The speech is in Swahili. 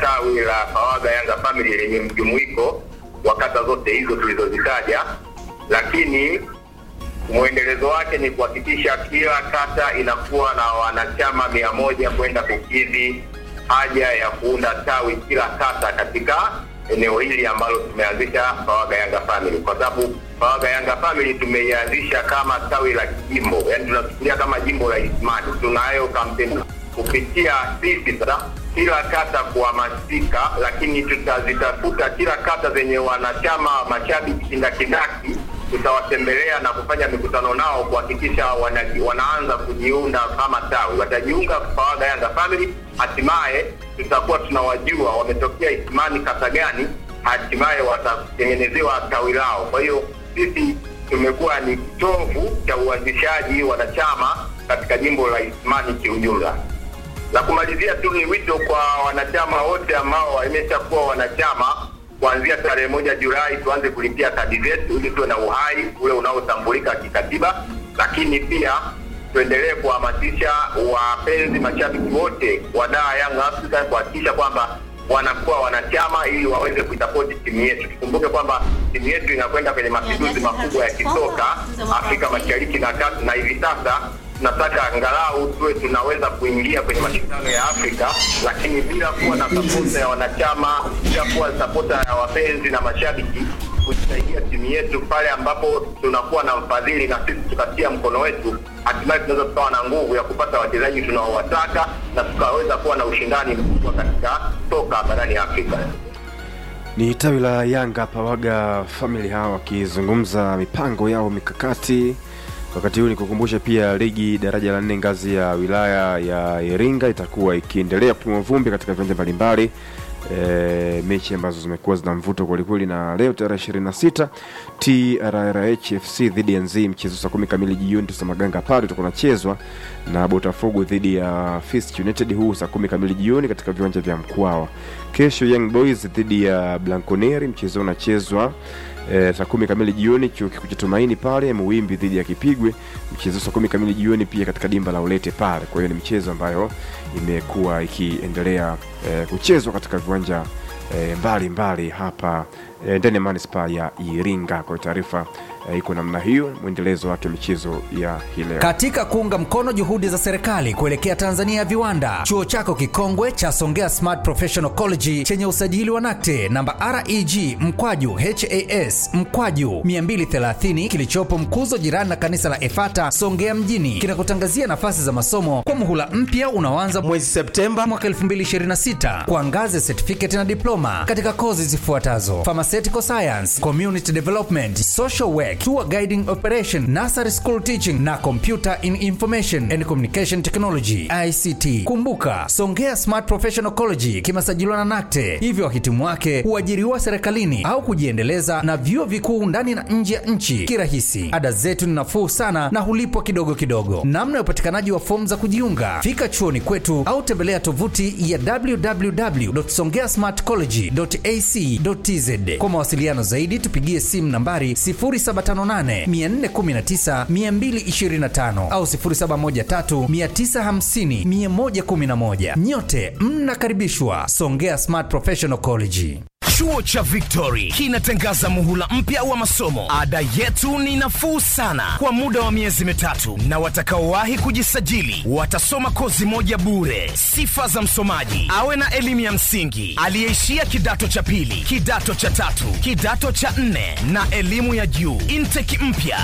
tawi la Pawaga Yanga Family lenye mjumuiko wa kata zote hizo tulizozitaja, lakini mwendelezo wake ni kuhakikisha kila kata inakuwa na wanachama mia moja kwenda kukidhi haja ya kuunda tawi kila kata katika eneo hili ambalo tumeanzisha Pawaga Yanga Family, kwa sababu Pawaga Yanga Family tumeianzisha kama tawi la jimbo, yani tunachukulia kama jimbo la Isimani. Tunayo kampeni kupitia sisi sasa kila kata kuhamasika, lakini tutazitafuta kila kata zenye wanachama mashabiki kindakindaki tutawatembelea na kufanya mikutano nao kuhakikisha wana, wanaanza kujiunda kama tawi. Watajiunga Pawaga Yanga Family, hatimaye tutakuwa tunawajua wametokea Isimani kata gani, hatimaye watatengenezewa tawi lao. Kwa hiyo sisi tumekuwa ni kitovu cha uanzishaji wanachama katika jimbo la Isimani kiujumla. La kumalizia tu ni wito kwa wanachama wote ambao wameshakuwa wanachama kuanzia tarehe moja Julai tuanze kulipia kadi zetu ili tuwe na uhai ule unaotambulika kikatiba, lakini pia tuendelee kuhamasisha wapenzi mashabiki wote wa daa Young Africa kuhakikisha kwamba wanakuwa wanachama ili waweze kuisapoti timu yetu. Tukumbuke kwamba timu yetu inakwenda kwenye mapinduzi makubwa ya kisoka Afrika Mashariki na Kati, na hivi sasa tunataka angalau tuwe tunaweza kuingia kwenye mashindano ya Afrika, lakini bila kuwa na sapota ya wanachama, bila kuwa sapota ya wapenzi na mashabiki kusaidia timu yetu pale ambapo tunakuwa na mfadhili na sisi tukatia mkono wetu, hatimaye tunaweza tukawa na nguvu ya kupata wachezaji tunaowataka na tukaweza kuwa na ushindani mkubwa katika soka barani Afrika. Ni tawi la Yanga Pawaga Family hawa wakizungumza mipango yao mikakati. Wakati huu nikukumbusha pia ligi daraja la nne ngazi ya wilaya ya Iringa itakuwa ikiendelea kutimua vumbi katika viwanja mbalimbali. E, mechi ambazo zimekuwa zina mvuto kwelikweli, na leo tarehe 26 TRRH FC dhidi ya Nzii, mchezo saa kumi kamili jioni Tosamaganga pale utakuwa unachezwa na Botafogo dhidi ya Fist United, huu saa kumi kamili jioni katika viwanja vya Mkwawa. Kesho Young Boys dhidi ya Blanconeri, mchezo unachezwa E, saa kumi kamili jioni chuo kikuu cha Tumaini pale Muwimbi dhidi ya Kipigwe, mchezo saa kumi kamili jioni pia katika dimba la Ulete pale. Kwa hiyo ni mchezo ambayo imekuwa ikiendelea e, kuchezwa katika viwanja e, mbali mbali hapa e, ndani ya manispaa ya Iringa. Kwa hiyo taarifa e, iko namna hiyo, mwendelezo wake michezo ya hii leo. Katika kuunga mkono juhudi za serikali kuelekea Tanzania ya viwanda, chuo chako kikongwe cha Songea Smart Professional College chenye usajili wa NACTE namba REG mkwaju HAS mkwaju 230 kilichopo Mkuzo, jirani na kanisa la Efata Songea mjini, kinakutangazia nafasi za masomo kwa muhula mpya unaoanza mwezi Septemba mwaka 2026 kwa ngazi ya certificate na diploma katika kozi zifuatazo: pharmaceutical science, community development, social work, tour guiding operation, nursery school teaching na computer in information and communication technology ICT. Kumbuka, Songea Smart Professional College kimesajiliwa na NACTE, hivyo wahitimu wake huajiriwa serikalini au kujiendeleza na vyuo vikuu ndani na nje ya nchi kirahisi. Ada zetu ni nafuu sana na hulipwa kidogo kidogo. Namna ya upatikanaji wa fomu za kujiunga, fika chuoni kwetu au tembelea tovuti ya www.songeasmartcollege.ac.tz. Kwa mawasiliano zaidi tupigie simu nambari 0758 419 225 au 0713 950 111. Nyote mnakaribishwa Songea Smart Professional College. Chuo cha Victory kinatangaza muhula mpya wa masomo. Ada yetu ni nafuu sana kwa muda wa miezi mitatu, na watakaowahi kujisajili watasoma kozi moja bure. Sifa za msomaji: awe na elimu ya msingi, aliyeishia kidato cha pili, kidato cha tatu, kidato cha nne na elimu ya juu. Intake mpya